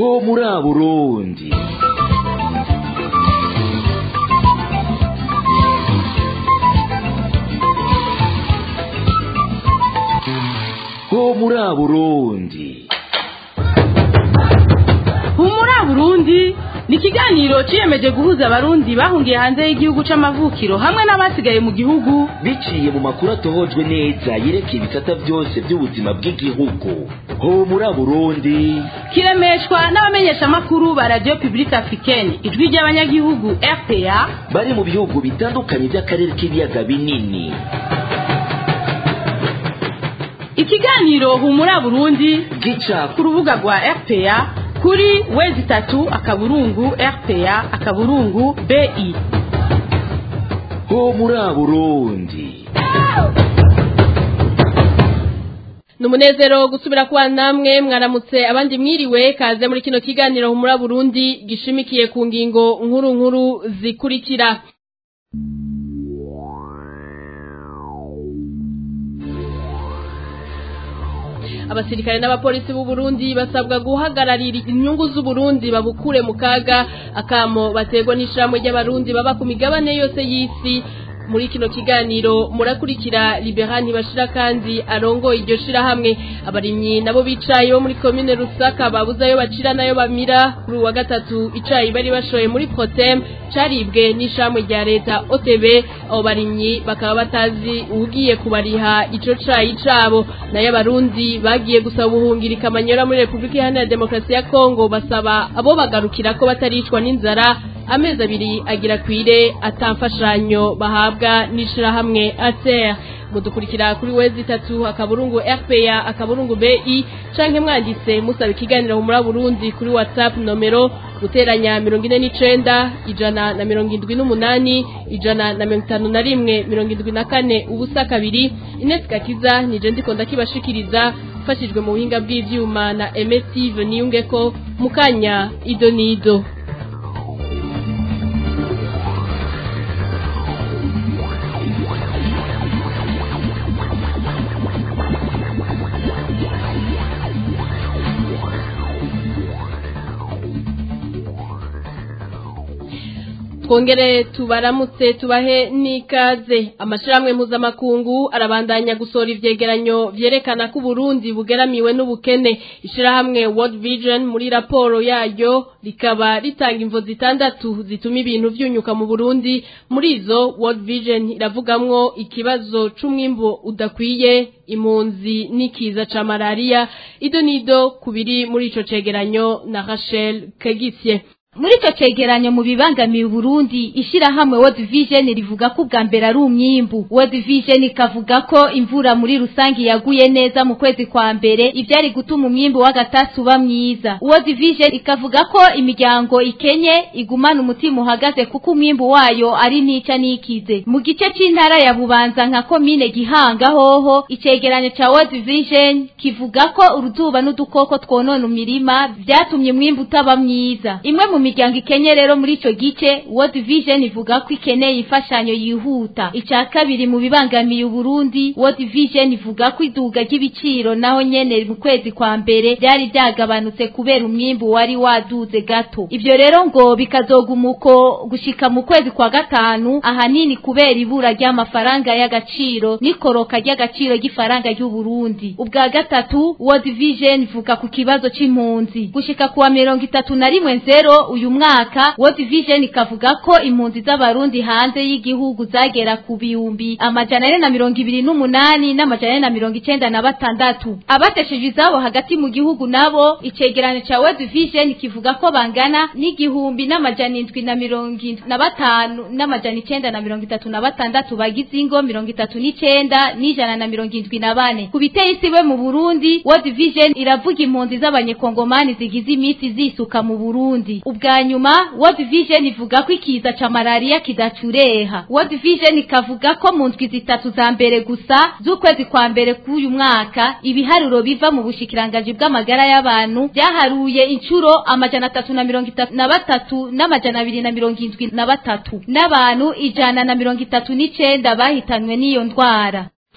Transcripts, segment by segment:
ho muri Burundi ho muri Burundi humura burundi ni ikiganiro ciyemeje guhuza abarundi bahungiye hanze y'igihugu c'amavukiro hamwe n'abasigaye mu gihugu biciye mu makuru atohojwe neza yerekeye ibisata byose by'ubuzima bw'igihugu ho muri Burundi kiremeshwa n'abamenyeshamakuru ba radio publique africaine ijwi ry'abanyagihugu rpa bari mu bihugu bitandukanye by'akarere k'ibiyaga binini ikiganiro humura burundi gica ku rubuga rwa rpa kuri wezi tatu akaburungu rpa akaburungu bi ho muri Burundi ni umunezero gusubira kuba namwe mwaramutse abandi mwiriwe kaze muri kino kiganiro humura burundi gishimikiye ku ngingo nkuru nkuru zikurikira abasirikare n'abapolisi b'u Burundi basabwa guhagararira inyungu z'u Burundi babukure mu kaga akamo baterwa n'ishamwe ry'abarundi baba ku migabane yose y'isi muri kino kiganiro murakurikira liberani ntibashira kandi arongoye iryo shirahamwe abarimyi nabo bicaye bo muri komine rusaka babuze ayo bacira nayo bamira kuri uwa gatatu icayi bari bashoye muri protem caribwe n'ishamwe rya leta otb abo barimyi bakaba batazi ugiye kubariha ico cayi cabo nayo abarundi bagiye gusaba ubuhungirika amanyora muri repubulika iharanira demokarasi ya kongo basaba abo bagarukira ko bataricwa n'inzara amezi abiri agira kwire atamfashanyo bahabwa n'ishirahamwe ater mudukurikira kuri wezi itatu akaburungu rpa akaburungu bi canke mwanditse musaba ikiganiro muri burundi kuri whatsapp nomero guteranya mirongo ine n'icenda ijana na mirongo indwi n'umunani ijana na mirongo itanu na rimwe mirongo indwi na kane ubusa kabiri inesi gakiza nije ndiko ndakibashikiriza mfashijwe mu buhinga bw'ivyuma na emestive niyungeko mukanya ido nido twongere tubaramutse tubahe n'ikaze amashirahamwe mpuzamakungu arabandanya gusohora ivyegeranyo vyerekana ko Burundi bugeramiwe n'ubukene ishirahamwe World Vision muri raporo yayo rikaba ritanga imvo zitandatu zituma ibintu vyunyuka mu Burundi muri izo World Vision iravugamwo ikibazo c'umwimbo udakwiye impunzi n'ikiza ca malaria ido nido kubiri muri ico cegeranyo na Rachel Kagisye muri icyo cegeranyo mu bibangamiye Burundi ishirahamwe World Vision rivuga ko ubwa mbere ari umwimbu World Vision ikavuga ko imvura muri rusangi yaguye neza mu kwezi kwa mbere ivyari gutuma umwimbu w'agatasi uba mwiza World Vision ikavuga ko imiryango ikenye igumana umutima uhagaze kuko umwimbu wayo ari nica nikize mu gice c'intara ya Bubanza nka komine Gihanga hoho icegeranyo ca World Vision kivuga ko uruzuba n'udukoko twonona imirima vyatumye umwimbu utaba mwiza imwe mu miryango ikenye rero muri ico gice World Vision ivuga ko ikeneye imfashanyo yihuta ica kabiri mu bibangamiye Burundi World Vision ivuga ko iduga ry'ibiciro naho nyene mu kwezi kwa mbere byari byagabanutse kubera umwimbu wari waduze gato ivyo rero ngo bikazogumuko gushika mu kwezi kwa gatanu ahanini kubera ibura ry'amafaranga y'agaciro n'ikoroka ry'agaciro ry'ifaranga ry'u Burundi ubwa gatatu World Vision ivuga ku kibazo c'impunzi gushika kuwa mirongo itatu na rimwe nzero uyu mwaka World Vision ikavuga ko impunzi z'abarundi hanze y'igihugu zagera ku bihumbi amajana ane na mirongo ibiri n'umunani n'amajana ane na mirongo icenda na batandatu abatesheje izabo hagati mu gihugu nabo icegeranyo ca World Vision kivuga ko bangana n'igihumbi n'amajana indwi na mirongo indwi na batanu n'amajana icenda na mirongo itatu na batandatu bagize ingo mirongo itatu n'icenda n'ijana na mirongo indwi na bane ku biteye isiwe mu Burundi World Vision iravuga impunzi z'abanyekongomani zigize imisi zisuka mu Burundi ubwa nyuma World Vision ivuga ko ikiza ca malaria kidacureha World Vision ikavuga ko mu ndwi zitatu za mbere gusa z'ukwezi kwa mbere k'uyu mwaka ibiharuro biva mu bushikirangaji bw'amagara y'abantu byaharuye incuro amajana atatu na mirongo itatu na batatu n'amajana abiri na mirongo indwi na batatu n'abantu ijana na mirongo itatu n'icenda bahitanwe n'iyo ndwara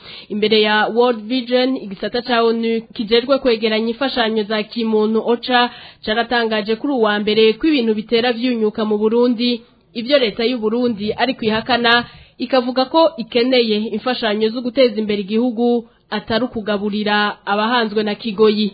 imbere ya World Vision igisata ca ONU kijejwe kwegeranya imfashanyo za kimuntu OCHA caratangaje kuri uwa mbere ko ibintu bitera vyunyuka mu Burundi ivyo leta y'u Burundi ari kwihakana ikavuga ko ikeneye imfashanyo zo guteza imbere igihugu atari ukugaburira abahanzwe na Kigoyi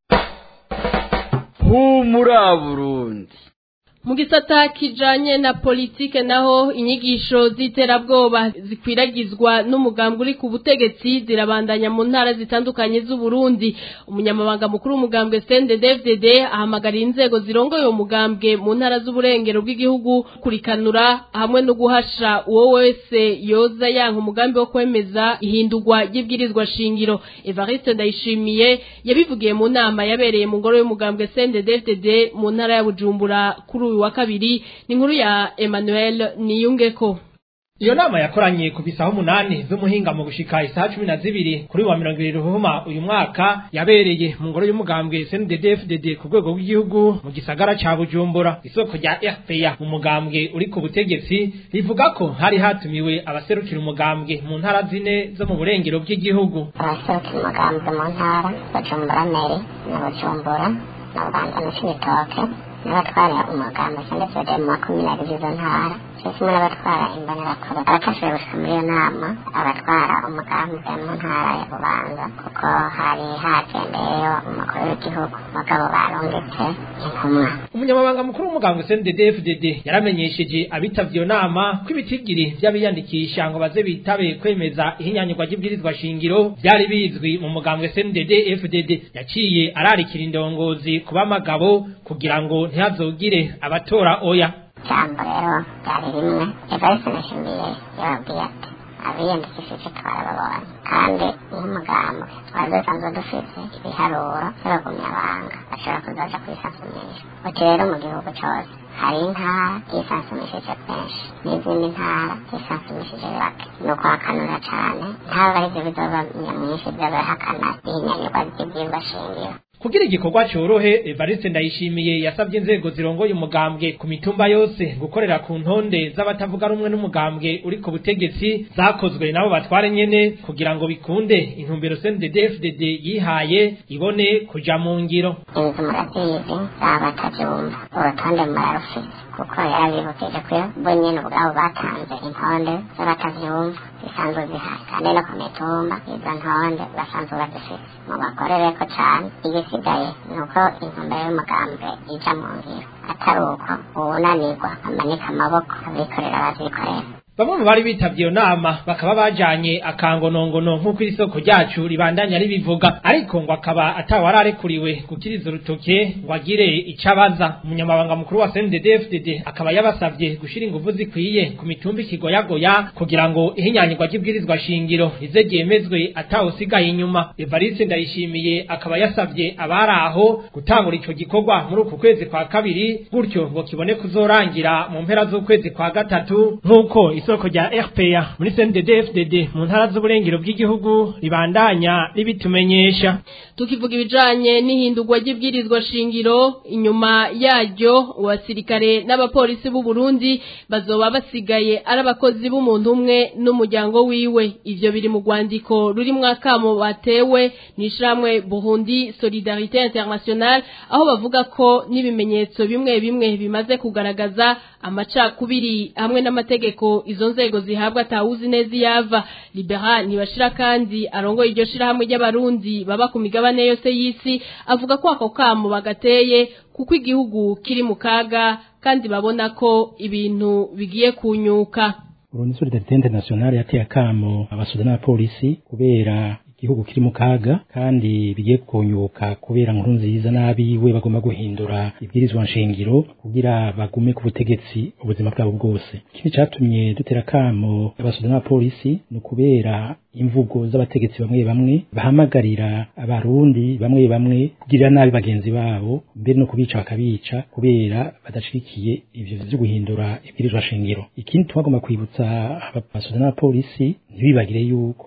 humura Burundi mu gisata kijanye na politike naho inyigisho z'iterabwoba zikwiragizwa n'umugambwe uri ku butegetsi zirabandanya mu ntara zitandukanye z'u Burundi umunyamabanga mukuru w'umugambwe CNDD-FDD ahamagarira inzego zirongoye uwo mugambwe mu ntara z'uburengero bw'igihugu kurikanura hamwe no guhasha uwo wese yoza yanka umugambi wo kwemeza ihindurwa ry'ibwirizwa shingiro Evariste Ndayishimiye yabivugiye mu nama yabereye mu ngoro y'umugambwe CNDD-FDD mu ntara ya Bujumbura kuri uyu wa kabiri ni inkuru ya Emmanuel Niyungeko iyo nama yakoranye ku bisaha umunani z'umuhinga mu gushika isaha cumi na zibiri kuri wa mirongo ibiri ruhuma uyu mwaka yabereye mu ngoro y'umugambwe CNDD-FDD ku rwego rw'igihugu mu gisagara ca Bujumbura isoko rya RPA mu mugambwe uri ku butegetsi rivuga ko hari hatumiwe abaserukira umugambwe mu ntara zine zo mu burengero bw'igihugu abaserukira umugambwe mu ntara Bujumbura Meri na Bujumbura na Bubanza na Cibitoke n'abatwara umugambi ndetse mu makumyabiri z'izo ntara cyo kimwe n'abatwara imbonerakure abafashije gushika muri iyo nama abatwara umugambi mu ntara ya bubanza kuko hari hatembeyeyo umukuru w'igihugu mugabo barungitse intumwa umunyamabanga mukuru w'umugambwe CNDD-FDD yaramenyesheje abitavye iyo nama ko ibitigiri vy'abiyandikisha ngo baze bitabe kwemeza ihinyanyurwa ry'ibwirizwa shingiro vyari bizwi mu mugambwe CNDD-FDD yaciye ararikira indongozi kuba amagabo kugira ngo ntihazogire abatora oya ijambo rero ryari rimwe evariste nashimiye yababwiye ati abiyandikishije twarababonye kandi nk'umugambi twari dusanzwe dufite ibiharuro by'abagumyabanga bashobora kuzaja kwisasumisha uti rero mu gihugu cose hari intara yisansumishije benshi n'izindi ntara yisansumishije bake ni ukuhakanura cane ntaba arivyo bizoba nyamwinshi vy'abahakana ihinyanyurwa ry'ivyigwa shingiro kugira igikorwa cyorohe Evariste Ndayishimiye yasabye inzego zirongoye umugambwe ku mitumba yose gukorera ku ntonde z'abatavuga rumwe n'umugambwe uri ku butegetsi zakozwe nabo batware nyene kugira ngo bikunde intumbero CNDD-FDD yihaye ibone kuja mu ngiro inzu murazizi zaba batavyumva urutonde murarufise kuko yarabibukije ko bo nyene ubwabo batanze intonde z'abatavyumva zisanzwe zihari kandi no ku mitumba izo ntonde basanzwe bazifise mubakorereko cane igisigaye ni uko intumbero y'umugambwe ija mu ngiro atari uko uwunanirwa amanika amaboko abikorera bazikorera bamwe mu bari bitavye iyo nama bakaba bajanye akangonongono nk'uko iri soko ryacu ribandanya ribivuga ariko ngo akaba atawararekuriwe gukiriza urutoke ngo agire ico abaza umunyamabanga mukuru wa CNDD-FDD akaba yabasavye gushira inguvu zikwiye ku mitumba ikigoyagoya kugira ngo ihinyanyirwa ry'ibwirizwa shingiro rize ryemezwe atawusigaye inyuma Evariste Ndayishimiye akaba yasavye abari aho gutangura ico gikorwa muri uku kwezi kwa kabiri gutyo ngo kibone kuzorangira mu mpera z'ukwezi kwa gatatu nk'uko isoko rya RPA muri CNDD-FDD mu ntara z'uburengero bw'igihugu ribandanya ribitumenyesha tukivuga ibijanye n'ihindurwa ry'ibwirizwa shingiro inyuma yaryo abasirikare n'abapolisi b'u Burundi bazoba basigaye ari abakozi b'umuntu umwe n'umuryango wiwe ivyo biri mu rwandiko ruri mwakamo batewe n'ishamwe Burundi Solidarité Internationale aho bavuga ko n'ibimenyetso bimwe bimwe bimaze kugaragaza amacakubiri hamwe n'amategeko izo nzego zihabwa atawuzi neza iyava libera ntibashira kandi arongoye iryo shirahamwe ry'abarundi baba ku migabane yose y'isi avuga ko ako kamo bagateye kuko igihugu kiri mu kaga kandi babona ko ibintu bigiye kunyuka Burundi Solidarité Internationale yateye akamo abasoda n'abapolisi kubera igihugu kiri mu kaga kandi bigiye kunyuka kubera nkuru nziza n'abiwe bagomba guhindura ibwirizwa nshingiro kugira bagume ku butegetsi ubuzima bwabo bwose ikindi catumye dutera kamo abasoda n'abapolisi ni ukubera imvugo z'abategetsi bamwe bamwe bahamagarira abarundi bamwe bamwe kugirira nabi bagenzi babo mbere no kubica bakabica kubera badashigikiye ivyo vyo guhindura ibwirizwa shingiro ikindi twagomba kwibutsa abasoda n'abapolisi ntibibagire yuko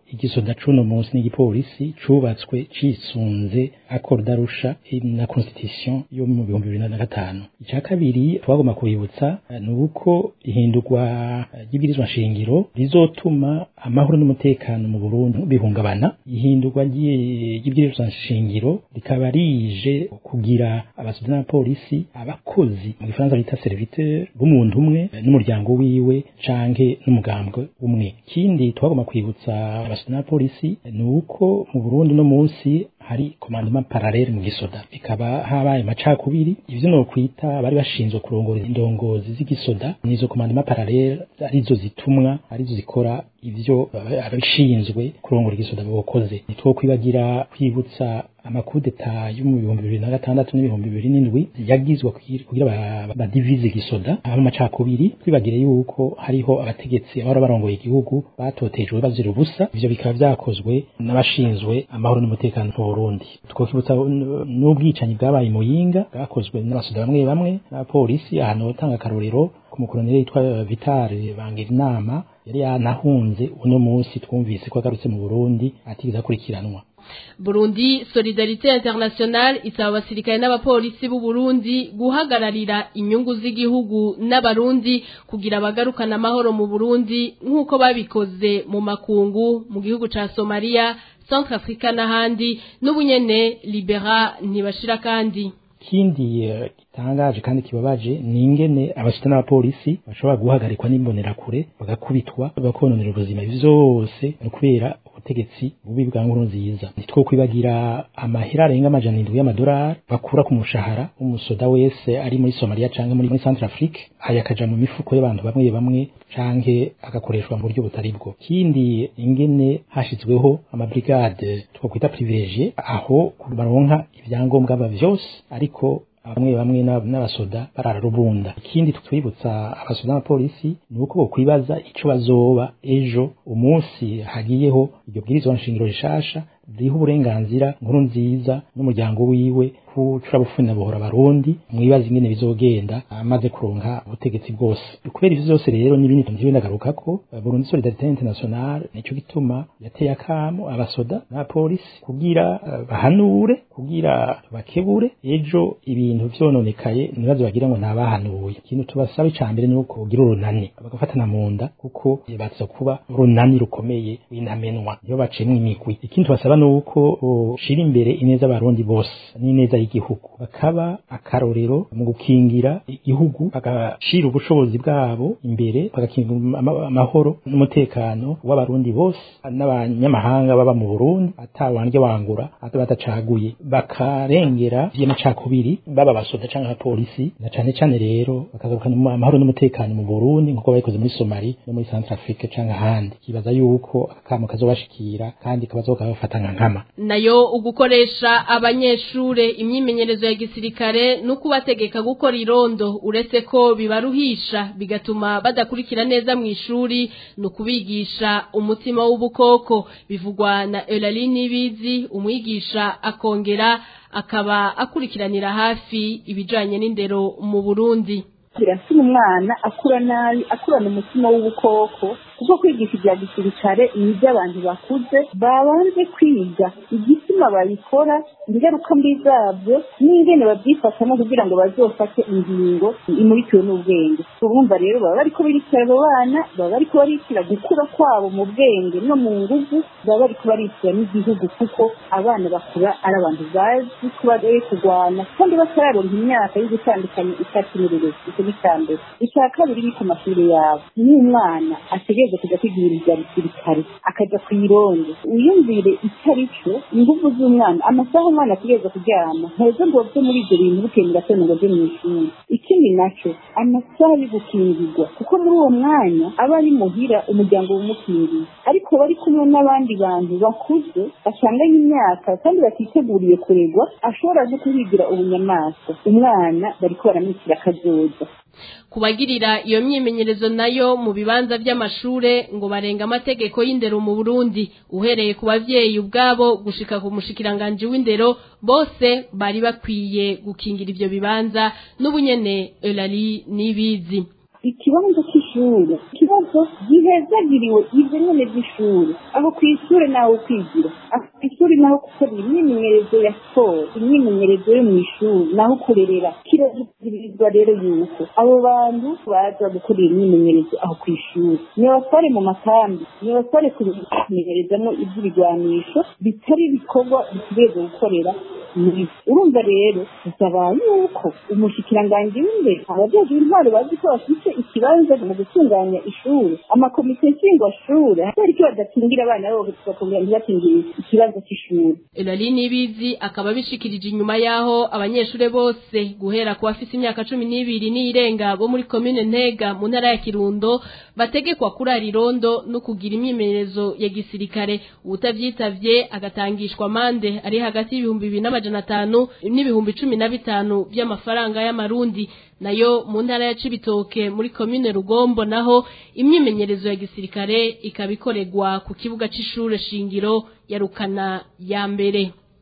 igisoda c'uno munsi n'igipolisi cubatswe cisunze accord d'Arusha na constitution yo mu bihumbi bibiri na gatanu ica kabiri twagomba kubibutsa eh, ni uko ihindurwa eh, ry'ibwirizwa nshingiro rizotuma amahoro n'umutekano mu Burundi bihungabana ihindurwa ry'i- ry'ibwirizwa nshingiro rikaba rije kugira abasoda n'abapolisi abakozi mu gifaransa bita serviteur b'umuntu umwe eh, n'umuryango wiwe canke n'umugambwe umwe ikindi twagomba kwibutsa abasoda n'abapolisi eh, ni uko mu Burundi no munsi hari commandement parallele mu gisoda bikaba habaye amacakubiri ivyo no kwita bari bashinzwe kurongora indongozi z'igisoda nizo commandement parallele arizo zitumwa arizo zikora ivyo aba- abashinzwe kurongora igisoda bokoze nitwo kwibagira kwibutsa amakudeta yo mu bihumbi bibiri na gatandatu n'ibihumbi bibiri n'indwi yagizwe kugira kugira ba- badivize igisoda haba amacakubiri twibagire yuko hariho abategetsi abahora barongoye igihugu batotejwe bazira ubusa ivyo bikaba vyakozwe n'abashinzwe amahoro n'umutekano mu Burundi twokibutsa n- n'ubwicanyi bwabaye mu Yinga bwakozwe n'abasoda bamwe bamwe n'abapolisi ahantu hotanga akarorero ku mukoloneli yitwa Vitale bangira inama yari yanahunze uno munsi twumvise ko agarutse mu Burundi atigeze akurikiranwa Burundi Solidarite International isaba abasirikare n'abapolisi b'u Burundi guhagararira inyungu z'igihugu n'abarundi kugira bagarukana amahoro mu Burundi nk'uko babikoze mu makungu mu gihugu ca Somalia Centrafrica n'ahandi n'ubunyene Libera ntibashira kandi ikindi eh, gitangaje kandi kibabaje ni ingene abasita n'abapolisi bashobora guhagarikwa n'imbonerakure bagakubitwa bakononera ubuzima Ibi vyose ni kubera ubutegetsi bubi bwa nkuru nziza nitwo kwibagira amahera arenga amajana indwi y'amadolari bakura ku mushahara w'umusoda wese ari muri Somalia canke muri, muri Centrafrique aya akaja mu mifuko y'abantu bamwe bamwe canke agakoreshwa mu buryo butari bwo kindi ingene hashizweho amabrigade twakwita privilegié aho baronka ivyangombwa ba vyose ariko bamwe bamwe n'ab- n'abasoda barararubunda ikindi twibutsa abasoda n'abapolisi ni uko bokwibaza ico bazoba ejo umunsi hagiyeho iryo bwirizwa nshingiro rishasha riha uburenganzira nkuru nziza n'umuryango wiwe kucura bufuni na buhora barundi mwibaza ingene bizogenda amaze kuronka ubutegetsi bwose kubera ivyo vyose rero n'ibindi ntivyo ndagarukako eh, Burundi Solidarité Internationale nico gituma yateye akamo abasoda n'abapolisi kugira eh, bahanure kugira bakebure ejo ibintu vyononekaye nibazo bagira ngo ntabahanuye ikintu tubasaba icambere ni uko ugira urunani bagafatana mu nda kuko baza kuba urunani rukomeye w'intamenwa iyo baciyemwo imigwi ikindi tubasaba ni uko ushira imbere ineza abarundi bose n'ineza y'igihugu bakaba akarorero mu gukingira igihugu bagashira ubushobozi bwabo imbere bagakingira ama- amahoro n'umutekano w'abarundi bose n'abanyamahanga baba mu Burundi atawandya wangura ata batacaguye bakarengera vy'amacakubiri baba basoda canke abapolisi na cane cane rero bakagarukana mu- amahoro n'umutekano mu Burundi nkuko babikoze muri Somali no muri Centrafrique canke ahandi kibaza yuko akamo kazobashikira kandi kabazoka bafata nka nkama nayo ugukoresha abanyeshure imyimenyerezo ya gisirikare no kubategeka gukora irondo uretse ko bibaruhisha bigatuma badakurikira neza mu ishuri no kubigisha umutima w'ubukoko bivugwa na Eulalie Nibizi umwigisha akongera akaba akurikiranira hafi ibijanye n'indero mu Burundi biratuma umwana akura nabi akurana umutima w'ubukoko kuko kwigisha ibya gisirikare ni iby'abantu bakuze babanje kwiga igituma babikora ingaruka mbi zabyo n'ingene babyifatamo kugira ngo bazofate ingingo imurikiwe n'ubwenge urumva rero baba bariko birikira abo bana baba bariko barikira gukura kwabo mu bwenge no mu nguvu baba bariko barikira n'igihugu kuko abana bakura ari abantu bazi kuba rero kurwana kandi batararonka imyaka yo gutandukanya icyatsi n'ururezi icyo ni icya mbere icya kabiri ni ku mashuri yabo niyo umwana ategereza kujya kwigira ibya gisirikare akajya ku irondo wiyumvire icyo ari cyo ingufu z'umwana amasaha umwana ategereza kuryama nteze ngo bve muri ibyo bintu bukeye mu gatondo ngo ajye mu ishuri ikindi nacyo amasaha yo gukingirwa kuko muri uwo mwanya aba ari muhira umuryango wumukingiye ariko bari kumwe n'abandi bantu bakuze basanganye imyaka kandi batiteguriye kuregwa ashobora no kuhigira ubunyamaswa umwana bariko baramwitira akazoza kubagirira iyo myimenyerezo nayo mu bibanza by'amashure ngo barenga amategeko y'indero mu Burundi uhereye ku bavyeyi ubwabo gushika ku mushikiranganje w'indero bose bari bakwiye gukingira ivyo bibanza n'ubunyene Eulalie Nibizi ikibanza cy'ishuri ikibazo gihezagiriwe ibyo nyine by'ishuri aho ku ishuri naho kwigira aho ku ishuri naho gukora imyimenyerezo ya siporo imyimenyerezo yo mu ishuri naho kurerera kirazirizwa rero yuko abo bantu baza gukora iyo myimenyerezo aho ku ishuri nibatware mu makambi nibatware kumenyerezamo iby'ibigwanisho bitari ibikorwa bitegerezwa gukorera muri urumva rero bisaba yuko umushikiranganji w'imbere abajejwe intwaro bazi ko bafite ikibanza mu gutunganya ishuri amakomite nshingwashuri kubera ko badakingira abana babo bakongera ntibakingira ikibazo cy'ishuri Elali Nibizi akaba bishikirije inyuma yaho abanyeshure bose guhera ku bafise imyaka cumi n'ibiri n'irenga bo muri komine Ntega mu ntara ya Kirundo bategekwa kurara irondo no kugira imyimenyerezo ya gisirikare ubutavyitavye agatangishwa amande ari hagati y'ibihumbi bibiri n'amajana atanu n'ibihumbi cumi na bitanu by'amafaranga y'amarundi nayo mu ntara ya Cibitoke muri komine Rugombo naho imyimenyerezo ya gisirikare ikaba ikorerwa ku kibuga c'ishure shingiro ya Rukana ya mbere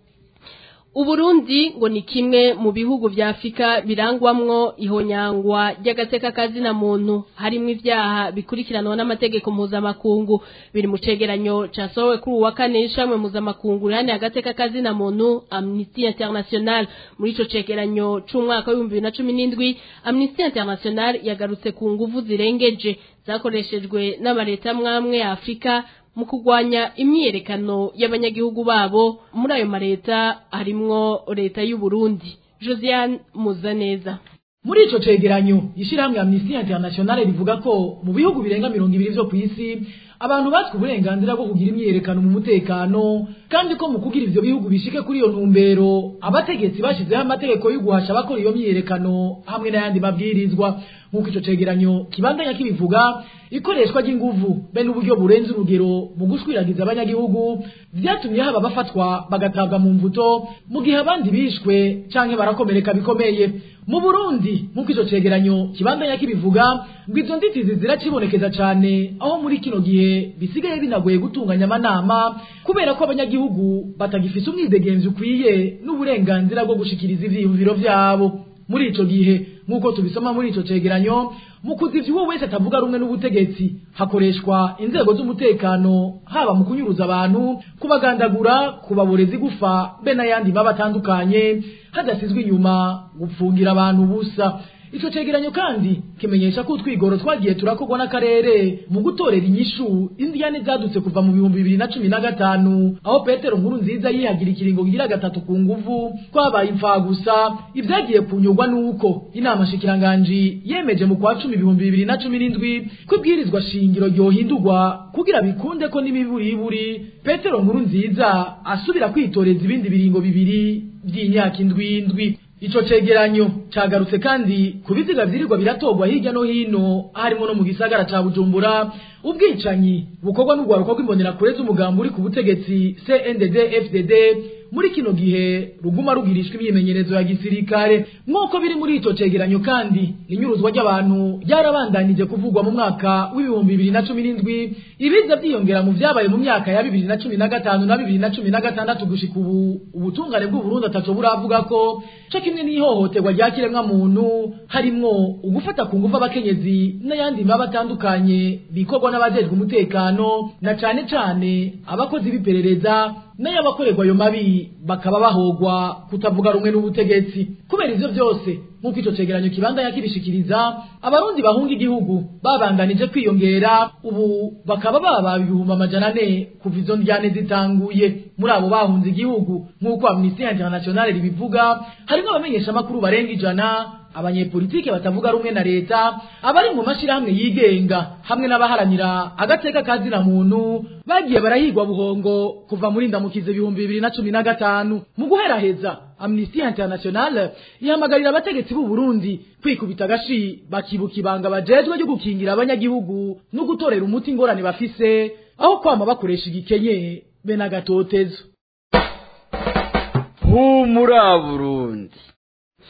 Uburundi ngo ni kimwe mu bihugu vya Afrika birangwamwo ihonyangwa ry'agateka kazina muntu harimo ivyaha bikurikiranwa n'amategeko mpuzamakungu biri mu cegeranyo casohowe kuri uwa kane n'ishamwe mpuzamakungu rihane agateka kazina muntu Amnesty International muri ico cegeranyo c'umwaka w'ibihumbi bibiri na cumi n'indwi Amnesty International yagarutse ku nguvu zirengeje zakoreshejwe n'amareta mwamwe ya Afrika mu kurwanya imyiyerekano y'abanyagihugu babo muri ayo mareta harimwo leta y'u Burundi Josiane Muzaneza muri ico cegeranyo ishirahamwe Amnesty International rivuga ko mu bihugu birenga mirongo ibiri vyo kw'isi abantu batswe uburenganzira bwo kugira imyiyerekano mu mutekano kandi ko mu kugira ivyo bihugu bishike kuri iyo ntumbero abategetsi bashizeho amategeko yo guhasha abakora iyo myiyerekano hamwe n'ayandi mabwirizwa nk'uko ico cegeranyo kibandanya kibivuga ikoreshwa ry'inguvu be n'uburyo burenze urugero mu gushwiragiza abanyagihugu vyatumye haba bafatwa bagatabwa mu mvuto mu gihe abandi bishwe canke barakomereka bikomeye mu Burundi nk'uko ico cegeranyo kibandanya kibivuga ngo izo nditizi ziracibonekeza cane aho muri kino gihe bisigaye binagoye gutunganya amanama kubera ko abanyagihugu batagifise umwidegenzi ukwiye n'uburenganzira bwo gushikiriza ivyiyumviro vyabo muri ico gihe nk'uko tubisoma muri ico cegeranyo mu kuzivya uwo wese atavuga rumwe n'ubutegetsi hakoreshwa inzego z'umutekano haba mu kunyuruza abantu kubagandagura kubaboreza igufa be n'ayandi maba atandukanye hadasizwe inyuma gupfungira abantu ubusa ico cegeranyo kandi kimenyesha ko utwigoro twagiye turakorwa n'akarere mu gutorera inyishu indiyane zadutse kuva mu bihumbi bibiri na cumi na gatanu aho petero nkuru nziza yihagira ikiringo kigira gatatu ku nguvu twabaye imfagusa ibyagiye kunyurwa n'uko inama shikiranganji yemeje mu kwa cumi ibihumbi bibiri na cumi n'indwi ko ibwirizwa shingiro ryohindurwa kugira bikunde ko n'imiburiburi petero nkuru nziza asubira kwitoreza ibindi biringo bibiri by'imyaka indwi indwi ico cegeranyo cagarutse kandi ku biziga vyirirwa biratogwa hirya no hino harimo no mu gisagara ca bujumbura ubwicanyi bukorwa n'urwaruka rw'imbonerakure z'umugambi uri ku butegetsi cndd fdd muri kino gihe ruguma rugirishwa imyimenyerezo ya gisirikare nk'uko biri muri ico cegeranyo kandi inyuruzwa ry'abantu ryarabandanije kuvugwa mu mwaka w'ibihumbi bibiri na cumi n'indwi ibiza vyiyongera mu vyabaye mu myaka ya bibiri na cumi na gatanu na bibiri na cumi na gatandatu gushika ubu ubutungane bw'uburundi ataco buravuga ko co kimwe n'ihohoterwa rya kiremwa muntu harimwo ugufata ku ngufu abakenyezi n'ayandi maba atandukanye bikorwa n'abajejwe umutekano na cane cane abakozi b'iperereza n'ayabakorerwa ayo mabi bakaba bahogwa kutavuga rumwe n'ubutegetsi kubera ivyo vyose nk'uko ico cegeranyo kibandanya kibishikiriza abarundi bahunga igihugu babandanije kwiyongera ubu bakaba baba ibihumbi amajana ane kuva izo ndyane zitanguye muri abo bahunze igihugu nk'uko amnesty international ribivuga harimwo abamenyesha amakuru barenga ijana abanyepolitike batavuga rumwe na leta abari mu mashirahamwe yigenga hamwe n'abaharanira agateka kazina muntu bagiye barahigwa buhongo kuva muri ndamukize ibihumbi bibiri na cumi na gatanu mu guheraheza amnesty international ihamagarira abategetsi b'u Burundi kwikubita agashi bakibuka ibanga bajejwe ryo gukingira abanyagihugu no gutorera umuti ingorane bafise aho kwama bakoresha igikenye be n'agatotezo humura Burundi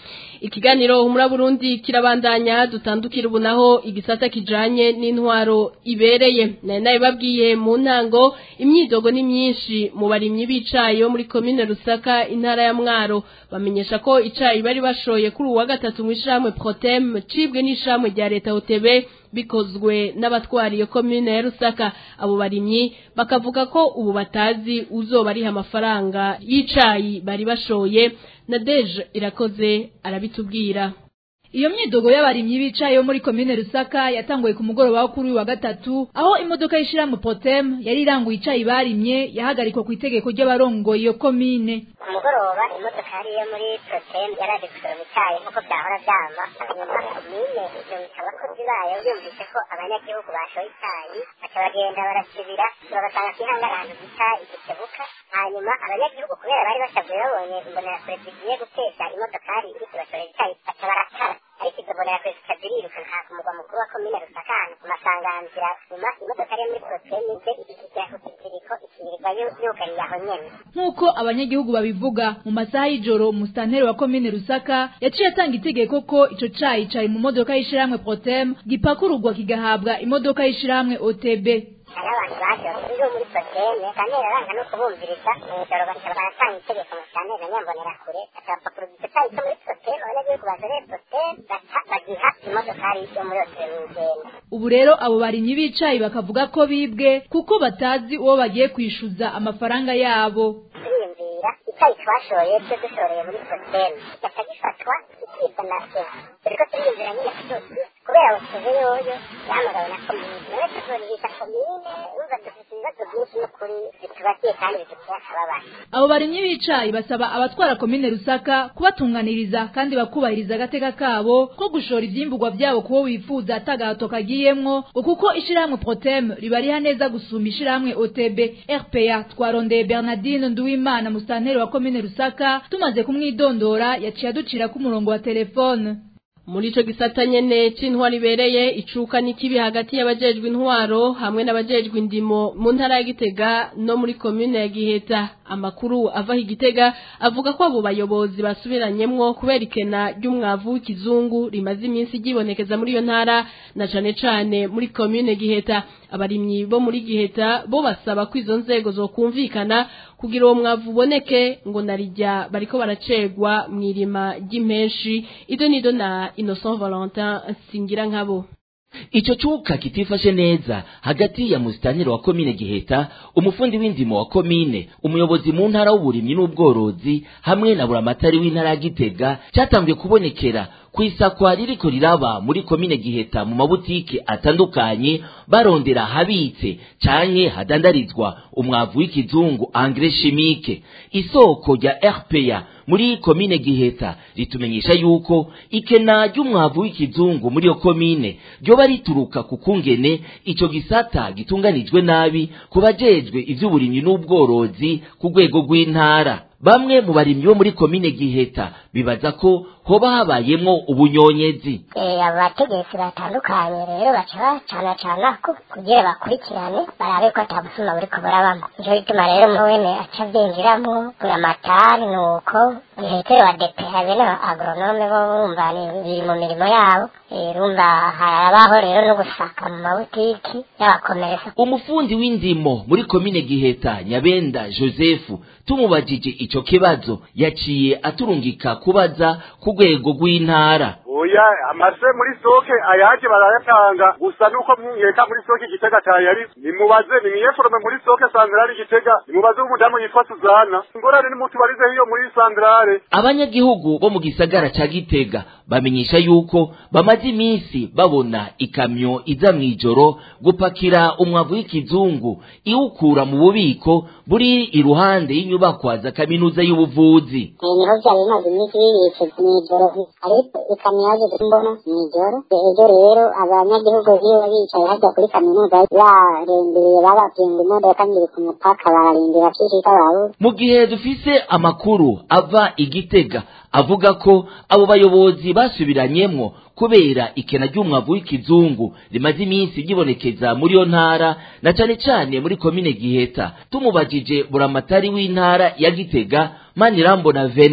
ikiganiro humura Burundi kirabandanya dutandukira ubu naho igisata kijanye n'intwaro ibereye nari nabibabwiye mu ntango imyidogo ni myinshi mu barimyi b'icayi bo muri komine Rusaka intara ya Mwaro bamenyesha ko icayi bari bashoye kuri uwa gatatu mu ishamwe Protem cibwe n'ishamwe rya leta OTB bikozwe n'abatwara iyo komine ya Rusaka abo barimyi bakavuga ko ubu batazi uzoba ariha amafaranga y'icayi bari bashoye na Deje irakoze arabitubwira Iyo myidogo y'abarimyi bicaye muri komine Rusaka yatanguye ku mugoroba wo kuri uyu wa gatatu aho imodoka yishira mu Potem yari iranguye icayi barimye yahagarikwa ku itegeko ry'abarongoye iyo komine ku mugoroba imodoka yari iyo muri Protem yaraje gusoroma icyayi nk'uko byahora byama hanyuma komine yumvise abakozi bayo yumvise ko abanyagihugu bashoye icyayi baca bagenda barasibira babasanga ku ihanga ahantu bita igikebuka hanyuma abanyagihugu kubera bari basabwe babonye imbonerakure zigiye gutesha imodokari iri kubashorera icyayi baca baratara ariko izo mbonerakure zikaza iriruka nka ku mugwa mukuru wa komine rusaka ahantu ku masanganzira nyuma imodokari yo muri Protem ize ishyikira ku kiziriko ikirirwa yugariye aho nyene nk'uko abanyagihugu babivuga mu masaha y'ijoro umusitanteri wa komine Rusaka yaciye atanga itegeko ko ico cayi cari mu modoka y'ishirahamwe Protem gipakururwa kigahabwa imodoka y'ishirahamwe OTB hari abantu baje bafite muri protene kandi aranga no kubumviriza mw'ijoro baca baratanga itegeko mu cyane na nyambonera kure akabapakuru gitayi cyo muri protene abanyagihugu baje protene baca bagiha imodokari yo muri yose mw'igenda ubu rero abo barimyi b'icayi bakavuga ko bibwe kuko batazi uwo bagiye kwishuza amafaranga yabo turiyumvira icyayi twashoye cyo dushoreye muri protene kigaca gifatwa kikibwa na sena turiko turiyumvira nyine kudusi kubera busize yoyo yahamagawe na komine nawe tuzorihisha komine urumva dufite ibibazo byinshi n'ukuri bitubakiye kandi biduteye akababaro abo barimyi b'icayi basaba abatwara komine Rusaka kubatunganiriza kandi bakubahiriza agateka kabo ko gushora ivyimburwa vyabo kubo wifuza atagahato kagiyemwo ngo kuko ishirahamwe Protem ribariha neza gusumba ishirahamwe OTB RPA twarondeye Bernardine Nduwimana musitanteri wa komine Rusaka tumaze kumwidondora yaciye aducira ku murongo wa telefone muri ico gisata nyene c'intwaro ibereye icuka n'ikibi hagati y'abajejwe intwaro hamwe n'abajejwe indimo mu ntara ya Gitega no muri komune ya Giheta amakuru ava Gitega avuga ko abo bayobozi basubiranyemwo kubera ikena ry'umwavu w'ikizungu rimaze iminsi gibonekeza muri iyo ntara na cane cane muri komune Giheta abarimyi bo muri Giheta bo basaba ko izo nzego zokumvikana kugira uwo mwavu uboneke ngo narijya bariko baracegwa mwirima ry'impenshi ido nido na Innocent Valentin singira nkabo Ico cuka kitifashe neza hagati ya musitanteri wa komine Giheta, umufundi w'indimo wa komine, umuyobozi mu ntara w'uburimyi n'ubworozi hamwe na buramatari w'intara ya Gitega cyatangiye kubonekera kwisakwa ririko riraba muri komine Giheta mu mabutike atandukanye barondera habitse canke hadandarizwa umwavu w'ikizungu engrais chimique isoko rya RPA muri komine Giheta ritumenyesha yuko ikena ry'umwavu w'ikizungu muri yo komine ryoba rituruka ku kungene ico gisata gitunganijwe nabi kubajejwe ivy'uburimyi n'ubworozi ku rwego rw'intara bamwe mu barimyi bo muri komine Giheta bibaza ko hoba habayemwo ubunyonyezi abategetsi batandukanye rero baca bacana cana kugira bakurikirane barabe ko atabusuma buriko burabamo nico gituma rero mwene aca avyinjiramo buramatari nuko diregiteri wa DPA bene agronome bo bumva biri mu mirimo yabo rumva harabaho rero no gusaka mu mabutiki y'abakomeresa umufundi w'indimo muri komine Giheta Nyabenda Joseph tumubajije ico kibazo yaciye aturungika kubaza ku rwego rw'intara oya amase muri soke ayaje barayatanga gusa nuko mwiyeka muri soke igitega cyayari nimubaze nimwiyeforome muri soke sandrale igitega nimubaze umudamu yitwa Suzana ingorane nimutubarize hiyo muri sandrale abanyagihugu bo mu gisagara ca Gitega bamenyesha yuko bamaze iminsi babona ikamyo iza mw'ijoro gupakira umwavu w'ikizungu iwukura mu bubiko buri iruhande y'inyubakwa za kaminuza y'ubuvuzi niho byari bimaze iminsi bibitse mw'ijoro ariko ikamyo yaje kumbona mw'ijoro ejo rero abanyagihugu biwe bicaye hajya kuri kaminuza barindiriye babapinga imodoka ngiri ku mupaka bararindira kishika babura mu gihe dufise amakuru ava igitega avuga ko abo bayobozi basubiranyemwo kubera ikena ry'umwavu w'ikizungu rimaze iminsi ryibonekeza muri yo ntara na cane cane muri komine Giheta tumubajije buramatari w'intara ya Gitega Manirambona Vena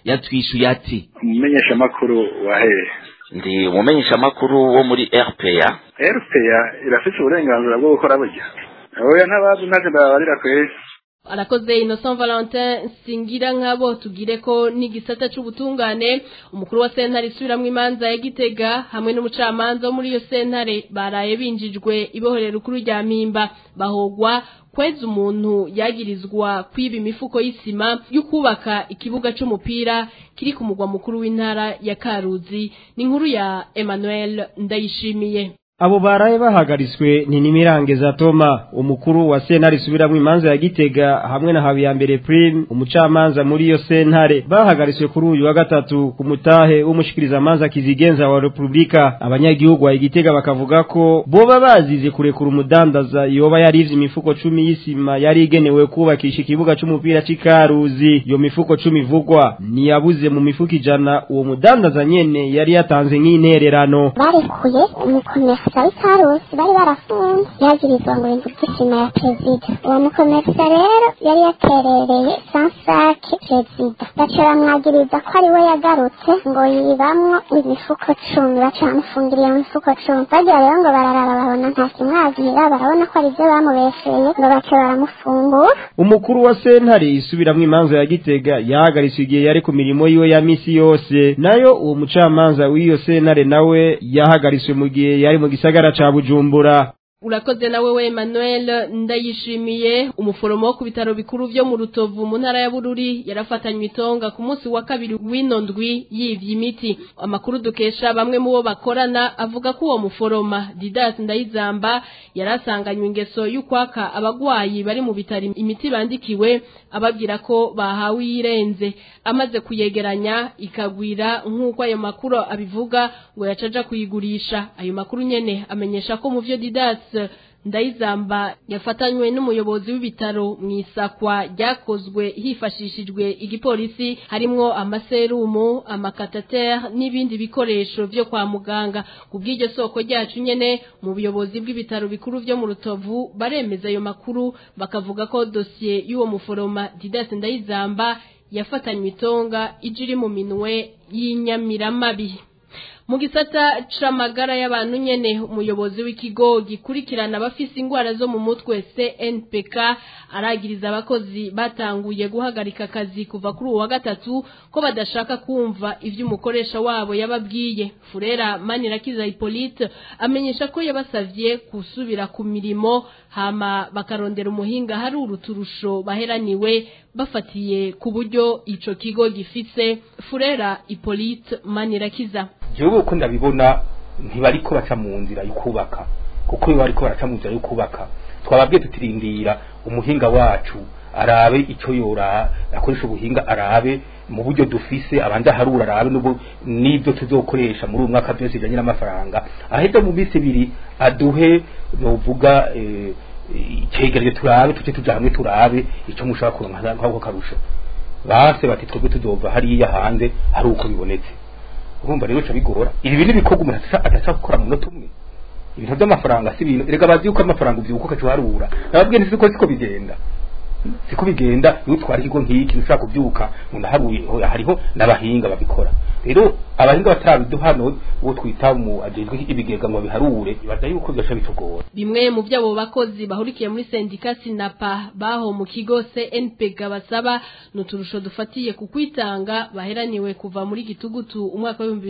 yatwishuye ati umumenyeshamakuru wa hehe ndi umumenyeshamakuru wo muri rpa rpa irafite uburenganzira bwo gukora burya oya ntabazi ntacyo ndababarira kweri arakoze Innocent Valentin singira nkabo tugire ko n'igisata c'ubutungane umukuru wa sentare isubiramwo imanza ya Gitega hamwe n'umucamanza wo muri iyo sentare baraye binjijwe ibohorera ukuru rya Mpimba bahogwa kweza umuntu yagirizwa kwiba imifuko y'isima yo kubaka ikibuga c'umupira kiri ku mugwa mukuru w'intara ya Karuzi ni inkuru ya Emmanuel Ndayishimiye Abo baraye bahagariswe ni Nimirange Toma umukuru wa sentare subiramwo imanza ya Gitega hamwe na Habiyambere Prime umucamanza muri iyo sentare bahagariswe kuri uyu wa gatatu ku mutahe w'umushikiriza manza kizigenza wa Republika abanyagihugu wa Gitega bakavuga ko boba bazize kurekura umudandaza yoba yarivye imifuko cumi y'isima yari igenewe kubakisha ikibuga c'umupira c'ikaruzi iyo mifuko cumi ivugwa niyabuze mu mifuko ijana uwo mudandaza nyene yari yatanze nk'intererano barekuye umukomesa w'ikarusi bari barafunze yagirizwa ngo ibintu by'isima ya perezida uwo mukomesa rero yari yaterereye sansake perezida baca bamwagiriza ko ari we yagarutse ngo yibamwo imifuko cumi baca bamufungira iyo mifuko cumi bagira rero ngo bararaba babona nta kimwagira barabona ko ari byo bamubesheye ngo baca baramufungura umukuru wa sentare isubiramwo imanza ya Gitega yahagaritse igihe yari ku mirimo yiwe ya misi yose nayo uwo mucamanza w'iyo sentare nawe yahagariswe mu gihe yari mu gisagara ca Bujumbura Urakoze nawe we Emmanuel ndayishimiye umuforomo wo ku bitaro bikuru vyo mu Rutovu mu ntara ya Bururi yarafatanywe itonga ku munsi wa kabiri w'ino ndwi yivye imiti amakuru dukesha bamwe mu bo bakorana avuga ko uwo muforoma Didas Ndayizamba yarasanganywe ingeso y'ukwaka abagwayi bari mu bitaro imiti bandikiwe ababwira ko bahawe irenze amaze kuyegeranya ikagwira nk'uko ayo makuru abivuga ngo yacaja kuyigurisha ayo makuru nyene amenyesha ko mu vyo Didas ndayizamba yafatanywe n'umuyobozi w'ibitaro mu isakwa ryakozwe hifashishijwe igipolisi harimwo amaserumu amakatatere n'ibindi bikoresho vyo kwa muganga ku bw'iryo soko ryacu nyene mu buyobozi bw'ibitaro bikuru vyo mu rutovu baremeza ayo makuru bakavuga ko dosiye y'uwo muforoma Didas Ndayizamba yafatanywe itonga ije iri mu minwe y'inyamiramabi mu gisata c'amagara y'abantu nyene umuyobozi w'ikigo gikurikirana abafise ingwara zo mu mutwe CNPK aragiriza abakozi batanguye guhagarika akazi kuva kuri uwa gatatu ko badashaka kumva ivyo umukoresha wabo yababwiye Furera Manirakiza Hippolyte amenyesha ko yabasavye kusubira ku mirimo hama bakarondera umuhinga hari uruturusho baheraniwe bafatiye ku buryo ico kigo gifise Furera Hippolyte Manirakiza jewe uko ndabibona ntibariko baca mu nzira yo kubaka kuko iyo bariko baraca mu nzira yo kubaka twababwiye tutirindira umuhinga wacu arabe ico yora akoresha ubuhinga arabe mu buryo dufise abanza harura arabe n'ubu n'ibyo tuzokoresha muri uyu mwaka byose bijanye n'amafaranga aheza mu minsi ibiri aduhe novuga eh, icegereje turabe tuce tuja hamwe turabe ico mushaka kuronka nk'ako karusho base bati twebwe tuzova hariya hanze hari uko bibonetse urumva rero bica bigora ibi bintu bikorwa umuntu ataca gukora mu munota umwe ibintu by'amafaranga si ibintu erega bazi yuko amafaranga ubyuka ukacuharura nababwiye nti siko siko bigenda siko bigenda iyo utwara ikigo nk'iki ushaka kubyuka ngo ndaharuye hariho n'abahinga babikora rero abahinga batarabiduha no uwo twita mu ajejwe ibigega ngo biharure baza yuko byasha bitugora bimwe mu byabo bakozi bahurikiye muri sendika sinapa baho mu kigo CNPG basaba nuturusho dufatiye ku kwitanga baheraniwe kuva muri gitugutu umwaka wa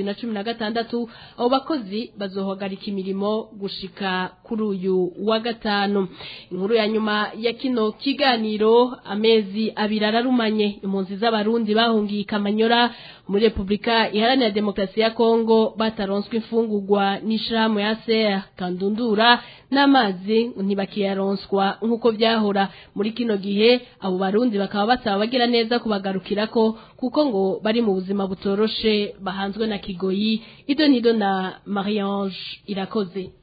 2016 abo bakozi bazohagarika imirimo gushika kuri uyu wa gatanu inkuru ya nyuma ya kino kiganiro amezi abiri ararumanye impunzi z'abarundi bahungiye Kamanyora muri Republika Iharanira Demokarasi ya Kongo bataronswe imfungurwa n'ishirahamwe ya CR kandundura n'amazi ntibakiyaronswa nk'uko byahora muri kino gihe abo barundi bakaba basaba bagira neza kubagarukirako kuko ngo bari mu buzima butoroshe bahanzwe na Kigoyi Idonido na Mariange irakoze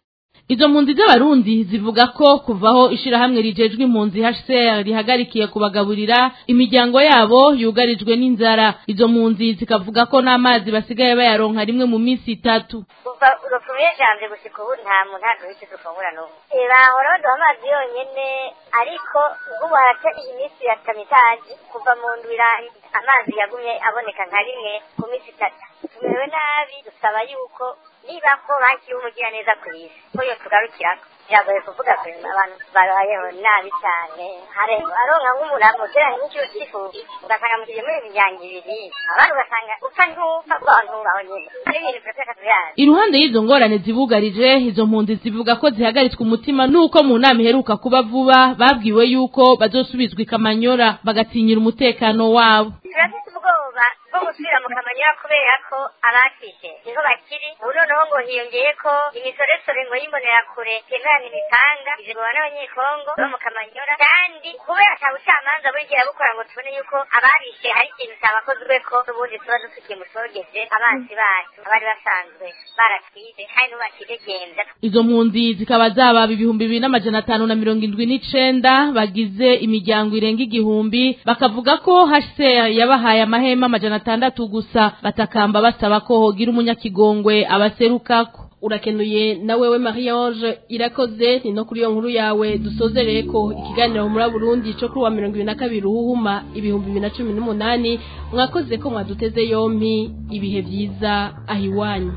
izo mpunzi z'abarundi zivuga ko kuvaho ishirahamwe rijejwe impunzi HCR rihagarikiye kubagaburira imiryango yabo yugarijwe n'inzara izo mpunzi zikavuga ko n'amazi basigaye bayaronka rimwe mu minsi itatu kuva urupfuye janvier gushika ubu nta muntu ntabwo wese dufungura n'ubu bahora baduha amazi yonyene ariko nk'ubu haraca iminsi ya kamitaji kuva mu ndwira amazi yagumye aboneka nka rimwe ku minsi itatu tumerewe nabi dusaba yuko niba ko bakiriwe umugiraneza ku isi ko yo tugarukirako biragoye kuvuga ko abantu babayeho nabi cyane aronka nk'umuntu amugera nk'ikiro cy'ifu ugasanga mugiye muri imiryango ibiri abandi ugasanga upfa ntupfa kuko abantu baho nyine ari ibintu turateka tuyazi iruhande y'izo ngorane zibugarije izo mpunzi zivuga ko zihagaritswe umutima nuko mu nama iheruka kuba vuba babwiwe yuko bazosubizwa ikamanyora bagatinyira umutekano wabo turafite ubwoba bwo gusubira mu kamanyora kubera ko abakije niho bakiri ubu noneho ngo hiyongeye ko imisoresore ngo y'imbonerakure temerana imipanga izigwa n'abanyekongo bo mu kamanyora kandi kubera ata bucamanza buri gihe bukora ngo tubone yuko ababishe hari ikintu cyabakozwe ko n'ubundi tuba dufitiye musogeje abansi bacu abari basanzwe baratwize kandi n'ubakidegenza izo mpunzi zikaba zababa ibihumbi bibiri n'amajana atanu na mirongo indwi n'icenda bagize imiryango irenga igihumbi bakavuga ko HCR yabahaye amahema amajana atandatu gusa batakamba basaba ko hogira umunyakigongwe abaserukako urakenuye na wewe Marie Ange irakoze ni no kuri iyo nkuru yawe dusozereye ko ikiganiro muri Burundi cyo kuri wa 2022 ruhuma ibihumbi 2018 mwakoze ko mwaduteze yompi ibihe byiza ahiwanyu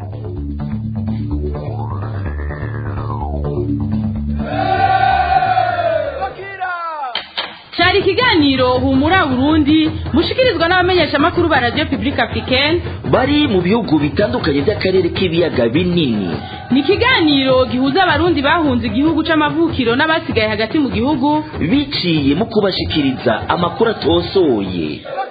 cyari ikiganiro humura Burundi mushikirizwa n'abamenyesha makuru ba Radio Public Africaine bari mu bihugu bitandukanye by'akarere k'ibiyaga binini ni ikiganiro gihuza abarundi bahunze igihugu c'amavukiro n'abasigaye hagati mu gihugu biciye mu kubashikiriza amakuru atosoye